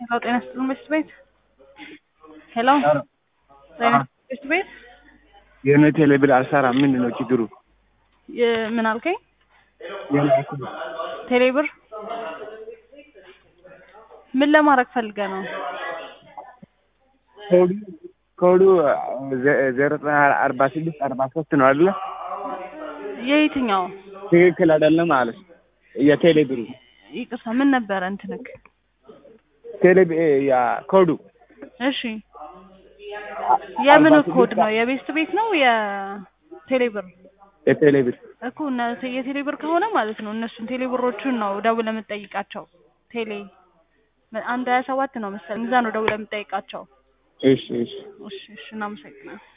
ሄሎ ጤና ይስጥልን መስት ቤት ሄሎ ጤና ይስጥልን መስት ቤት የኔ ቴሌብር አልሰራም። ምንድን ነው ችግሩ? የ- ምን አልከኝ? የኔ አልኩህ። ቴሌብር ምን ለማድረግ ፈልገ ነው? ኮዱ ኮዱ ዘ- ዜሮ ዘጠኝ አርባ ስድስት አርባ ሶስት ነው አይደለ? የየትኛው? ትክክል አይደለም ማለት የቴሌብሩ ይቅርታ ምን ነበረ እንትንክ? ቴሌብ ያ ኮዱ እሺ የምን አርባ ኮድ ስድስት ነው? የቤስት ቤት ነው የቴሌብር የቴሌብር እኮ እነ የቴሌብር ከሆነ ማለት ነው እነሱን ቴሌብሮቹን ነው ደውለህ የምትጠይቃቸው። ቴሌ አንድ ሀያ ሰባት ነው መሰለኝ እዛ ነው ደውለህ የምትጠይቃቸው። እሺ እሺ እሺ እሺ እናመሰግናለን።